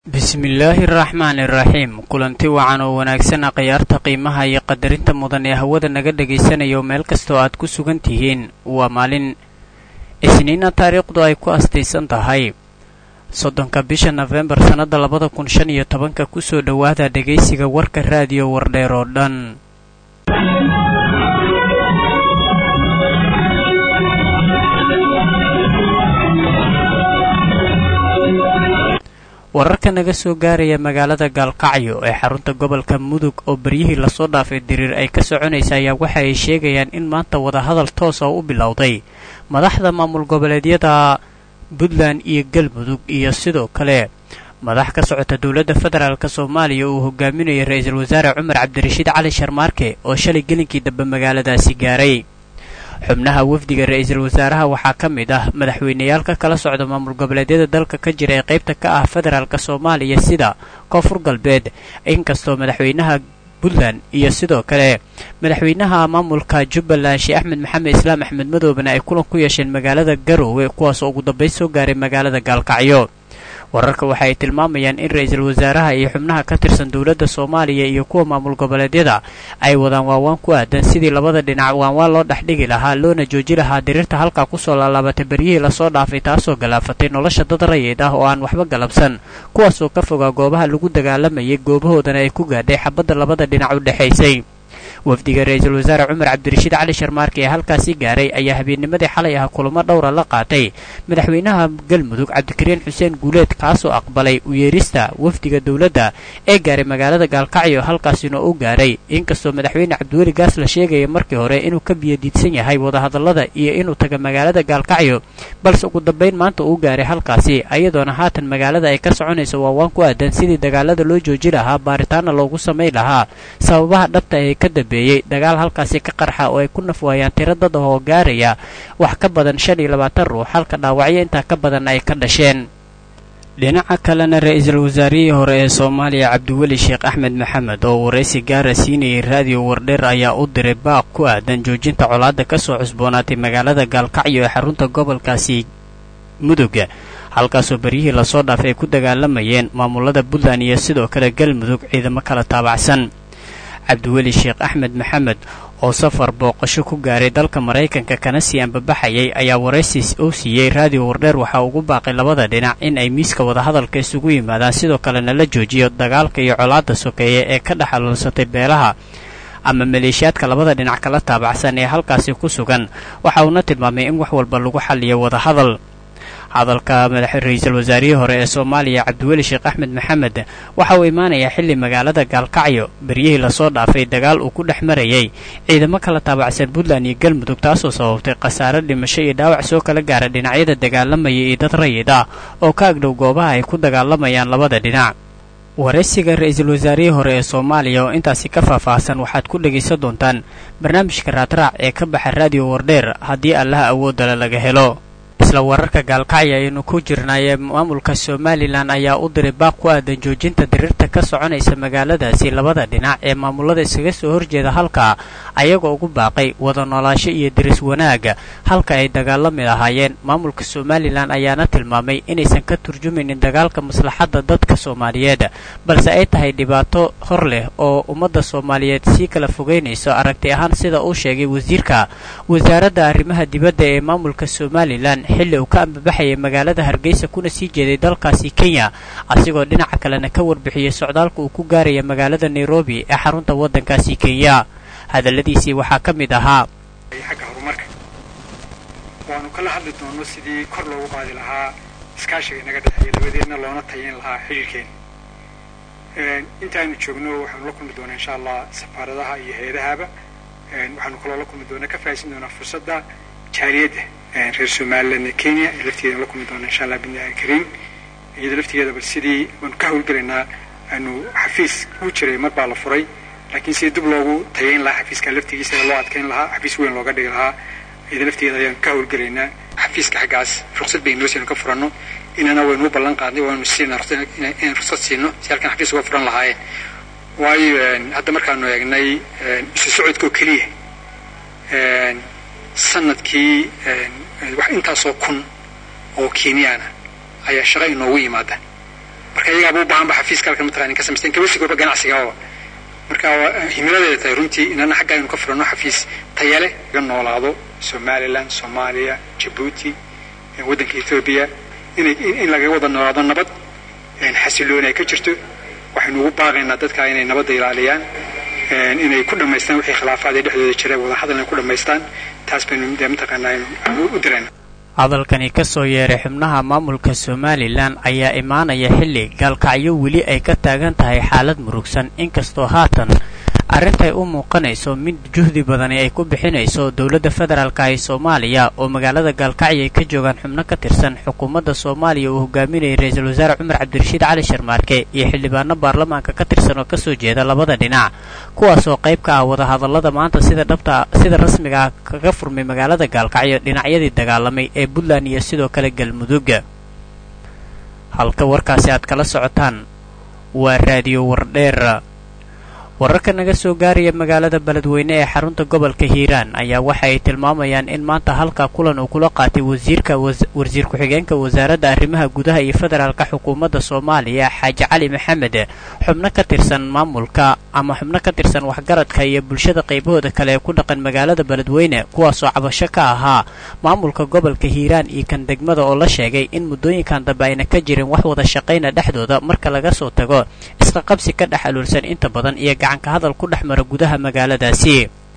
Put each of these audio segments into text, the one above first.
bismillaahi araxmaani iraxiim kulanti wacan oo wanaagsan akhyaarta qiimaha iyo qadarinta mudan ee hawada naga dhagaysanayo meel kastoo aad ku sugan tihiin waa maalin isniina taariikhdu ay ku astaysan tahay soddonka bisha nofembar sannadda labada kun shan iyo tobanka kusoo dhowaada dhegaysiga warka raadiyo wardheer oo dhan wararka naga soo gaaraya magaalada gaalkacyo ee xarunta gobolka mudug oo beryihii lasoo dhaafay diriir ay ka soconaysa ayaa waxa ay sheegayaan in maanta wadahadal toos oo u bilowday madaxda maamul goboleedyada puntland iyo galmudug iyo sidoo kale madax ka socota dowladda federaalk soomaaliya uu hogaaminayay ra-iisul wasaare cumar cabdirashiid cali sharmaarke oo shalay gelinkii dambe magaaladaasi gaaray xubnaha wafdiga ra-iisul wasaaraha waxaa ka mid ah madaxweyneyaal ka kala socda maamul goboleedyada dalka ka jira ee qaybta ka ah federaalk soomaaliya sida koonfur galbeed inkastoo madaxweynaha puntland iyo sidoo kale madaxweynaha maamulka jubbaland sheekh axmed maxamed islaam axmed madoobena ay kulan ku yeesheen magaalada garoowe kuwaasoo ugu dambayn soo gaaray magaalada gaalkacyo wararka waxa ay tilmaamayaan in ra-iisul wasaaraha iyo xubnaha ka tirsan dowladda soomaaliya iyo kuwa maamul goboleedyada ay wadaan waawaan ku aadan sidii labada dhinac waanwaan loo dhexdhigi lahaa loona jooji lahaa diriirta halkaa kusoo laalaabatay beryihii lasoo dhaafay taasoo galaafatay nolosha dad rayid ah oo aan waxba galabsan kuwaasoo ka fogaa goobaha lagu dagaalamayay goobahoodana ay ku gaadhay xabadda labada dhinac u dhexaysay wafdiga ra-iisul wasaare cumar cabdirashiid cali sharmaarke ee halkaasi gaaray ayaa habeennimadii xalay ah kulamo dhowra la qaatay madaxweynaha galmudug cabdikariin xuseen guuleed kaasoo aqbalay u yeerista wafdiga dowladda ee gaaray magaalada gaalkacyo halkaasina u gaaray inkastoo madaxweyne cabdiweli gaas la sheegaya markii hore inuu ka biyadiidsan yahay wadahadallada iyo inuu taga magaalada gaalkacyo balse ugu dambayn maanta uu gaaray halkaasi ayadoona haatan magaalada ay ka soconayso waawaan ku aadan sidii dagaalada loo jooji lahaa baaritaana loogu samayn lahaa sababaha dhabta ee ka dambeeyey dagaal halkaasi ka qarxa oo ay ku nafwaayaan tiro dad oo gaaraya wax ka badan shan iyo labaatan ruux halka dhaawacyo intaa ka badan ay ka dhasheen dhinaca kalena ra-iisul wasaarihii hore ee soomaaliya cabdiweli sheekh axmed maxamed oo waraysi gaara siinayay raadiyo wardheer ayaa u diray baaq ku aadan joojinta colaadda ka soo cusboonaatay magaalada gaalkacyo ee xarunta gobolkaasi mudug halkaasoo beryihii lasoo dhaafay ay ku dagaalamayeen maamulada puntland iyo sidoo kale galmudug ciidamo kala taabacsan cabdiweli sheekh axmed maxamed oo safar booqasho ku gaaray dalka maraykanka kana sii ambabaxayay ayaa waraysi uu siiyey raadiyo wardheer waxaa ugu baaqay labada dhinac in ay miiska wadahadalka isugu yimaadaan sidoo kalena la joojiyo dagaalka iyo colaadda sokeeye ee ka dhex aloolsatay beelaha ama maleeshiyaadka labada dhinac kala taabacsan ee halkaasi ku sugan waxa uuna tilmaamay in wax walba lagu xalliyo wadahadal hadalka madax ra-iisul wasaarihii hore ee soomaaliya cabdiweli sheekh axmed maxamed waxa uu imaanayaa xilli magaalada gaalkacyo beryihii lasoo dhaafay dagaal uu ku dhex marayay ciidamo kala taabacsan puntland iyo galmudug taasoo sababtay khasaare dhimasho iyo dhaawac soo kala gaara dhinacyada dagaalamaya iyo dad rayid ah oo ka agdhow goobaha ay ku dagaalamayaan labada dhinac waraysiga ra-iisul wasaarihii hore ee soomaaliya oo intaasi ka faahfaahsan waxaad ku dhegaysan doontaan barnaamijka raadraac ee ka baxa raadiyo wardheer haddii allaha awoodala laga helo isla wararka gaalkacyo ayaynu ku jirnaayee maamulka somalilan ayaa u diray baaq ku aadan joojinta diriirta ka soconaysa magaaladaasi labada dhinac ee maamulada iskaga soo horjeeda halka ayagoo ugu baaqay wada noolaasho iyo diris wanaaga halka ay dagaalami lahaayeen maamulka somalilan ayaana tilmaamay inaysan ka turjumaynin dagaalka maslaxadda dadka soomaaliyeed balse ay tahay dhibaato hor leh oo ummadda soomaaliyeed sii kala fogeynayso aragti ahaan sida uu sheegay wasiirka wasaaradda arrimaha dibadda ee maamulka somalilan xilli uu ka ambabaxayay magaalada hargeysa kuna sii jeeday dalkaasi kenya asigoo dhinaca kalena ka warbixiyey socdaalka uu ku gaaraya magaalada nairobi ee xarunta waddankaasi kenya hadalladiisii waxaa ka mid ahaa xagga horumarka waanu kala hadli doono sidii kor loogu qaadi lahaa iskaashiga inaga dhexeeya dabadeedna loona tayin lahaa xidhiirkeena intaanu joogno waxaanu la kulmi doonaa insha allah safaaradaha iyo hay-adahaba waxaanu kaloo la kulmi doonaa ka faa'iidsan doonaa fursadda jaariyadda reer somaliland ee kenya ee laftigeeda la kulmi doona insha allah binillahi kariim iyadoo laftigeeda bal sidii waanu ka hawlgelaynaa aanu xafiis uu jiray mar baa la furay laakiin sidii dib loogu tayayn lahaa xafiiska laftigiisa loo adkayn lahaa xafiis weyn looga dhigi lahaa iyadoo laftigeeda ayaanu ka hawlgelaynaa xafiiska xaggaas ruqsad baynu noo ka furanno inana waynu u ballan qaadnay waanu siina inaan ruqsad siino si halkan xafiis uga furan lahaayeen waayo hadda markaanu eegnay isu socodka oo keliya sanadkii wax intaasoo kun oo kenyaana ayaa shaqa inoogu yimaada marka iyagaaba u baahanba xafiiska halkan mataqaani ka samaysteen kabasigooba ganacsigaaba marka himiladeeda tahay runtii inana xagga aynu ka furano xafiis taya leh laga noolaado somaliland soomaaliya jabuuti waddanka etoobiya inay in laga wada noolaado nabad xasilooni ay ka jirto waxaynu ugu baaqaynaa dadka inay nabadda ilaaliyaan inay ku dhammaystaan wixii khilaafaad ee dhexdooda jira wadahadal inay ku dhammaystaan taas baynu dee mataqaanaa aynu u dirayna hadalkani ka soo yeeray xubnaha maamulka somalilan ayaa imaanaya xilli gaalkacyo weli ay ka taagan tahay xaalad murugsan inkastoo haatan arrintay u muuqanayso mid juhdi badani ay ku bixinayso dowladda federaalka ee soomaaliya oo magaalada gaalkacyo ay ka joogaan xubno ka tirsan xukuumadda soomaaliya uu hogaaminayay ra-iisul wasaare cumar cabdirashiid cali sharmaarke iyo xildhibaano baarlamaanka ka tirsan oo kasoo jeeda labada dhinac kuwaasoo qayb ka ah wadahadallada maanta sida dhabta sida rasmiga ah kaga furmay magaalada gaalkacyo dhinacyadii dagaalamay ee puntland iyo sidoo kale galmudug halka warkaasi aad kala socotaan waa raadiyo wardheer wararka naga soo gaaraya magaalada beledweyne ee xarunta gobolka hiiraan ayaa waxa ay tilmaamayaan in maanta halkaa kulan uu kula qaatay wasiirka wasiir ku-xigeenka wasaaradda arrimaha gudaha iyo federaalka xukuumadda soomaaliya xaaji cali maxamed xubno ka tirsan maamulka ama xubno ka tirsan waxgaradka iyo bulshada qaybahooda kale ee ku dhaqan magaalada beledweyne kuwaasoo cabasho ka ahaa maamulka gobolka hiiraan iyo kan degmada oo la sheegay in muddooyinkan dambe ayna ka jirin wax wada shaqayna dhexdooda marka laga soo tago isqa qabsi ka dhex aluulsan inta badan iyo gacanka hadal ku dhex mara gudaha magaaladaasi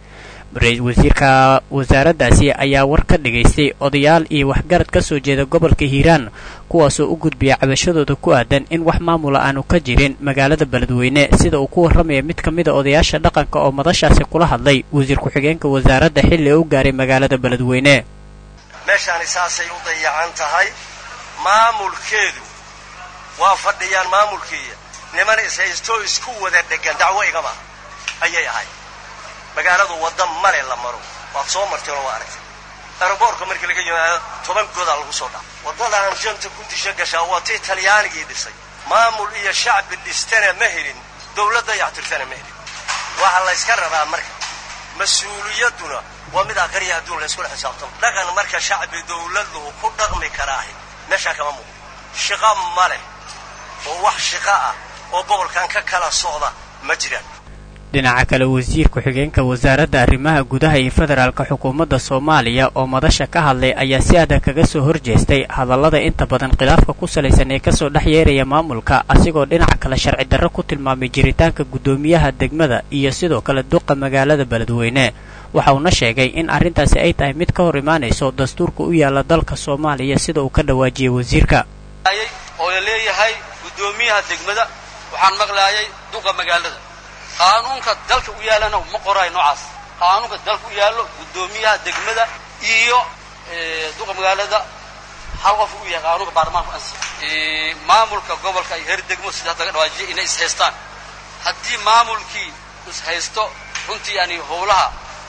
wasiirka wasaaraddaasi ayaa war ka dhigaystay odayaal iyo waxgarad ka soo jeeda gobolka hiiraan kuwaasoo u gudbiya cabashadooda ku aadan in wax maamula aanu ka jirin magaalada beledweyne sida uu ku warramaya mid ka mida odayaasha dhaqanka oo madashaasi kula hadlay wasiir ku-xigeenka wasaaradda xilli u gaaray magaalada beledweyne meeshaani saasay u dayacan tahay maamulkeedu waa fadhiyaan maamulkiiya niman ishaysto isku wada dhegan dacwo igama ayay ahay magaaladu wadda male la maro waad soo marteen oo waa aragtay aeroboortka markii laga yimaado toban godaa lagu soo dhaca waddadaan janta ku disha gashaa waa tii talyaanigii dhisay maamul iyo shacbi dhistana ma helin dawladda yactirtana ma helin waxaa layska rabaa marka mas-uuliyadduna waa mid aqriya adduun layskula xisaabtamo dhaqan marka shacbi dawladdu ku dhaqmi karaahi meeshaa kama muuqdo shiqa ma leh oo wax shiqa ah oo gobolkan ka kala socda ma jiraan dhinaca kale wasiir ku-xigeenka wasaaradda arrimaha gudaha iyo federaalka xukuumadda soomaaliya oo madasha ka hadlay ayaa si adag kaga soo horjeestay hadallada inta badan khilaafka ku salaysan ee kasoo dhex yeeraya maamulka asigoo dhinaca kale sharci darro ku tilmaamay jiritaanka guddoomiyaha degmada iyo sidoo kale duqa magaalada beledweyne waxa uuna sheegay in arrintaasi ay tahay mid ka hor imaanayso dastuurka u yaalla dalka soomaaliya sida uu ka dhawaajiyey wasiirka oo la leeyahay guddoomiyaha degmada waxaan maqlaayay duqa magaalada qaanuunka dalka u yaallana ma qoraayo noocaas qaanuunka dalka u yaallo guddoomiyaha degmada iyo duqa magaalada hal qof u yahay qaanuunka baarlamaanku ansi maamulka gobolka iyo heer degmo sida hadda laga dhawaajiyay inay ishaystaan haddii maamulkii ishaysto runtii yani howlaha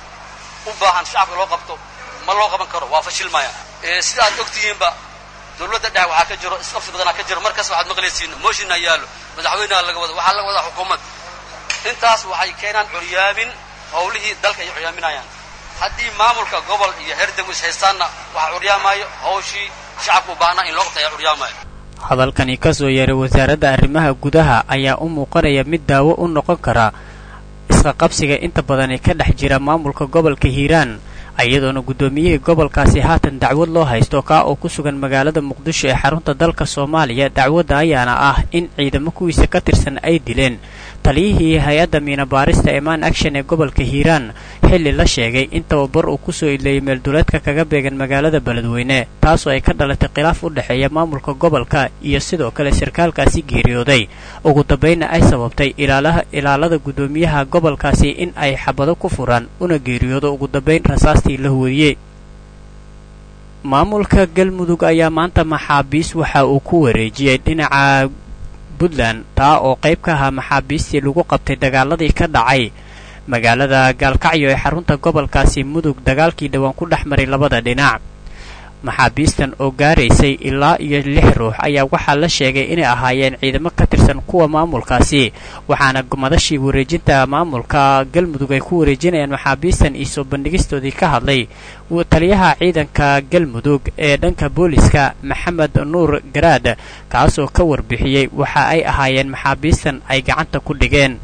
u baahan shacabka loo qabto ma loo qaban karo waa fashilmaya sida aad ogtihiinba dawladda dhexe waxaa ka jiro isqabsi badanaa ka jiro markaas waxaad maqlaysiin mooshinaa yaallo madaxweynaha laga wada waxaa laga wadaa xukuumad intaas waxay keenaan curyaamin howlihii dalka ay curyaaminayaan haddii maamulka gobol iyo heer degmo ishaystaanna waxaa curyaamaayo hawshii shacabka u baahnaa in loo qabta ayaa curyaamaayo hadalkani ka soo yeeray wasaaradda arrimaha gudaha ayaa u muuqanaya mid daawo u noqon kara isqa qabsiga inta badan ee ka dhex jira maamulka gobolka hiiraan iyadoona guddoomiyihii gobolkaasi haatan dacwad loo haysto kaa oo ku sugan magaalada muqdisho ee xarunta dalka soomaaliya dacwadda ayaana ah in ciidamo kuwiisa ka tirsan ay dileen taliyihii hay-adda miina baarista eman action ee gobolka hiiraan xilli la sheegay in tababar uu kusoo idleeyay meelduleedka kaga beegan magaalada beledweyne taasoo ay ka dhalatay khilaaf u dhexeeya maamulka gobolka iyo sidoo kale sarkaalkaasi geeriyooday ugu dambaynna ay sababtay ilaalada guddoomiyaha gobolkaasi in ay xabado ku furaan una geeriyoodo ugu dambayn rasaastii la huwadiyey maamulka galmudug ayaa maanta maxaabiis waxa uu ku wareejiyey dhinaca puntland taa oo qayb ka ahaa maxaabiistii lagu qabtay dagaaladii ka dhacay magaalada gaalkacyo ee xarunta gobolkaasi mudug dagaalkii dhowaan ku dhex maray labada dhinac maxaabiistan oo gaaraysay ilaa iyo lix ruux ayaa waxaa la sheegay inay ahaayeen ciidamo ka tirsan kuwa maamulkaasi waxaana madashii wareejinta maamulka galmudug ay ku wareejinayaan maxaabiistan iyo soo bandhigistoodii ka hadlay taliyaha ciidanka galmudug ee dhanka booliska maxamed nuur garaad kaasoo ka warbixiyey waxa ay ahaayeen maxaabiistan ay gacanta ku dhigeen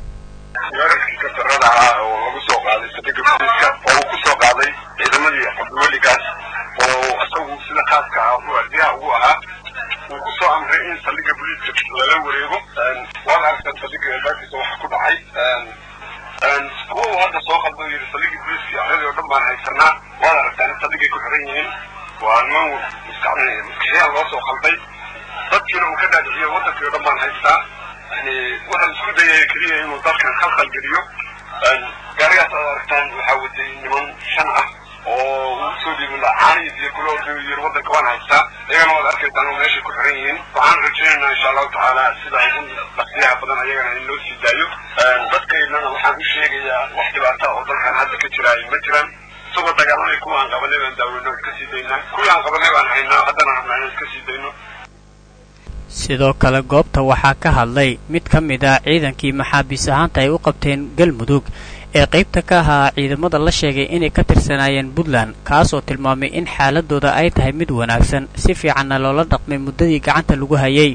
oo isagu sida khaaska ah waardiyaha ugu ahaa uu ku soo amray in saldhigga booliiska lala wareego waad aragtaan saldhigga albaabkiisa waxa ku dhacay kuwa uu hadda soo qaldo yidhi saldhigga booliiska ardadii oo dhan baan haysanaa waad aragtaan in saldhiggay ku xiran yihiin waa niman maskaxiyaan loo soo qalday dadkiina uu ka dhaadhiciyo waddankii oo dhan baan haystaa yani waxaan isku dayaya keliya inuu dalkan khalkhal geliyo gaarigaas aad aragtaan waxaa watay niman shan ah oo uu soo dhiibin caaniis iyo kula orduu yiri waddanka waan haystaa iyagana waad arkaysaan oo meeshay ku xiran yihiin waxaan rajaynaynaa insha allahu tacaala sida ugu dhaqsiyaha badan ayagana in loo sii daayo dadkaynana waxaan u sheegayaa wax dhibaata oo dalkan hadda ka jiraayo ma jiraan isagoo dagaalamay kuwa aan qabanay baan daaweyno iska sii daynaa kuwii aan qabanay baan haynaa haddana rabnaa inaan iska sii dayno sidoo kale goobta waxaa ka hadlay mid ka mid ah ciidankii maxaabiis ahaanta ay u qabteen galmudug ee qaybta ka ahaa ciidamada la sheegay inay ka tirsanaayeen puntland kaasoo tilmaamay in xaaladooda ay tahay mid wanaagsan si fiicanna loola dhaqmay muddadii gacanta lagu hayay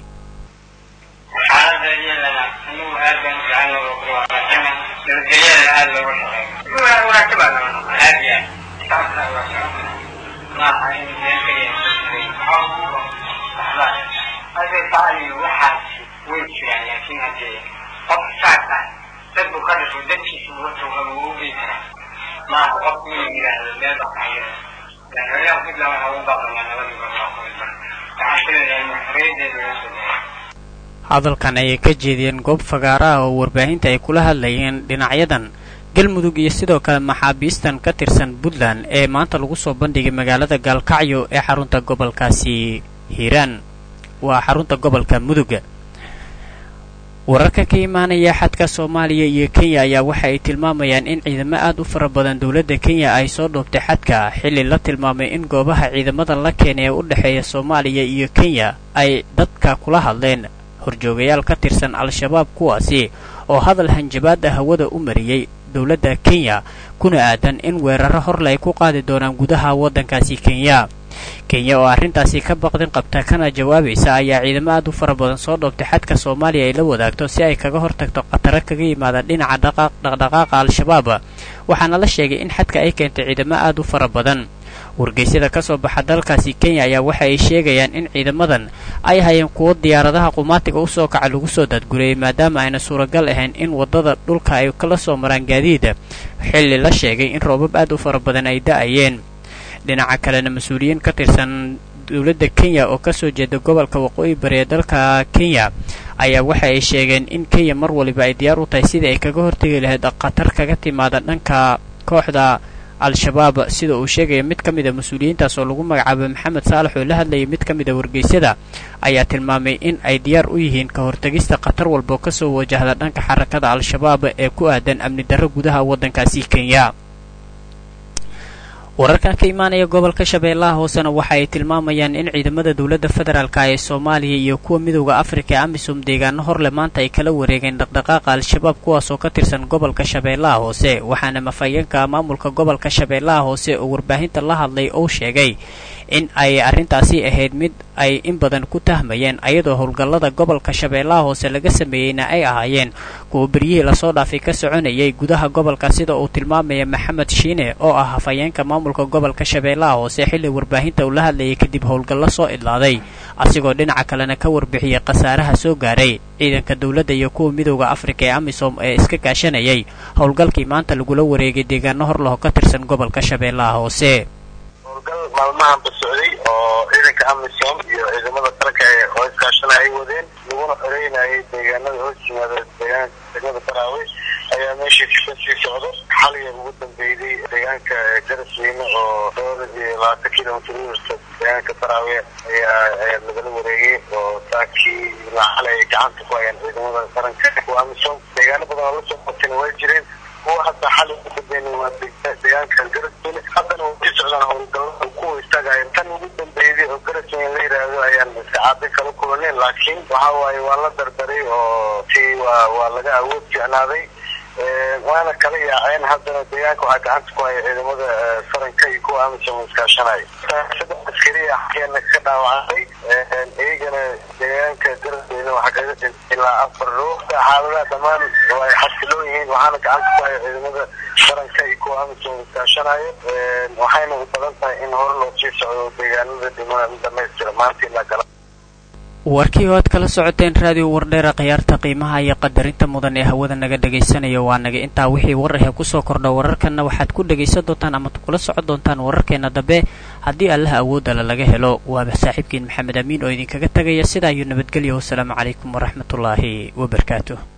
dad buu ka dhasho dadkiisa uga tooga wuu u gey karaa maaha qof inuu yidhaahdo meel baa kaxayada madaxweynaha puntland waxaa ugu baaqayaa nabadii barwaaqooyinka waxaan filayaa in xorriyadeeda loo soo daayo hadalkan ayay ka jeediyeen goob fagaara ah oo warbaahinta ay kula hadlayeen dhinacyadan galmudug iyo sidoo kale maxaabiistan ka tirsan puntland ee maanta lagu soo bandhigay magaalada gaalkacyo ee xarunta gobolkaasi hiiraan waa xarunta gobolka mudug wararka ka imaanaya xadka soomaaliya iyo kenya ayaa waxa ay tilmaamayaan in ciidamo aad u fara badan dowladda kenya ay soo dhoobtay xadka xilli la tilmaamay in goobaha ciidamadan la keenay ee u dhexeeya soomaaliya iyo kenya ay dadka kula hadleen horjoogayaal ka tirsan al-shabaab kuwaasi oo hadal hanjabaada hawada u mariyey dowladda kenya kuna aadan in weeraro horle ay ku qaadi doonaan gudaha waddankaasi kenya kenya oo arrintaasi ka baqdin qabta kana jawaabaysa ayaa ciidamo aad u fara badan soo dhoobtay xadka soomaaliya ay la wadaagto si ay kaga hortagto khataro kaga yimaada dhinaca dhaqdhaqaaqa al-shabaab waxaana la sheegay in xadka ay keentay ciidamo aad u fara badan wargeysyada ka soo baxa dalkaasi kenya ayaa waxa ay sheegayaan in ciidamadan ay hayeen kuwo diyaaradaha qumaatiga u soo kaca lagu soo dadgurayay maadaama ayna suuragal ahayn in waddada dhulka ay kala soo maraan gaadiida xilli la sheegay in roobab aad u fara badan ay da'ayeen dhinaca kalena mas-uuliyiin ka tirsan dowladda kenya oo kasoo jeeda gobolka waqooyi bari ee dalka kenya ayaa waxa ay sheegeen in kenya mar waliba ay diyaar u tahay sidii ay kaga hortegi lahayd khatar kaga timaada dhanka kooxda al-shabaab sida uu sheegaya mid ka mid a mas-uuliyiintaas oo lagu magacaabay maxamed saalax oo la hadlayay mid ka mid a wargeysyada ayaa tilmaamay in ay diyaar u yihiin ka hortegista khatar walba oo kasoo wajahda dhanka xarakada al-shabaab ee ku aadan amni darro gudaha waddankaasi kenya wararkan ka imaanaya gobolka shabeellaha hoosena waxa ay tilmaamayaan in ciidamada dowladda federaalka ee soomaaliya iyo kuwa midowda afrika ee amisom deegaano horle maanta ay kala wareegeen dhaqdhaqaaqa al-shabaab kuwaasoo ka tirsan gobolka shabeellaha hoose waxaana mafayeenka maamulka gobolka shabeellaha hoose oo warbaahinta la hadlay uu sheegay in ay arrintaasi ahayd mid ay in badan ku tahmayeen ayadoo howlgallada gobolka shabeellaha hoose laga sameeyeyna ay ahaayeen kuwa beryihii lasoo dhaafay ka soconayay gudaha gobolka sida uu tilmaamaya maxamed shiine oo ah hafayeenka maamulka gobolka shabeellaha hoose xilli warbaahinta uu la hadlayay kadib howlgallo soo idlaaday asigoo dhinaca kalena ka warbixiyey khasaaraha soo gaaray ciidanka dowladda iyo kuwa midowda afrika ee amisom ee iska kaashanayay howlgalkii maanta lagula wareegay deegaano horlaho ka tirsan gobolka shabeellaha hoose howlgal maalmahanba socday oo ciidanka amisom iyo ciidamada qaranka ee oo iskaashana ay wadeen laguna xoreynayay deegaanada hoos yimaada deegaanka degmada baraawe ayaa meeshii kasii socdo xaliga ugu dambeeyday deegaanka garasweyne oo dhowr iyo labaatan kilomitr uirta deegaanka baraawe ayaa ayaa lagala wareegay oo saakii ilaa xalay ay gacanta ku hayaan ciidamada qaranka kuwa amisom deegaano badan oo lasoo qabtayna way jireen kuwa hadda xali kudabeen waa deegaanka garasweyne haddana way sii socdaan howlgallada kuwa istaagaya tan ugu dambeeyay oo garasweyne la yidhaahdo ayaan sacaado kala kulaneen laakiin waxa waaye waa la dardaray oo si waa waa laga awood fiicnaaday waana kala yaaceen haddana deegaanka waxaa gacanta ku haya ciidamada faranka iyo kuwa amisom iskaashanaya saddex askari ah ayaana ka dhaawacantay iyagana deegaanka garasweyne waxaa kaga dhintay ilaa afar ruux xaaladaha dhammaan way xasiloon yihiin waxaana gacanta ku haya ciidamada faranka iyo kuwa amisom iskaashanaya waxayna u badan tahay in hore loo sii socdo deegaanada dhiman dhamaystira maanta ilaa gala warkii oo aad kala socoteen raadiyo wardheera khiyaarta qiimaha iyo qadarinta mudan ee hawada naga dhagaysanayo waa naga intaa wixii wararhe kusoo kordha wararkanna waxaad ku dhagaysan doontaan ama kula socon doontaan wararkeena dambe haddii allaha awoodala laga helo waaba saaxiibkiin maxamed amiin oo idinkaga tagaya sidaa iyo nabadgelya wasalaamu calaykum waraxmatullaahi wabarakaatu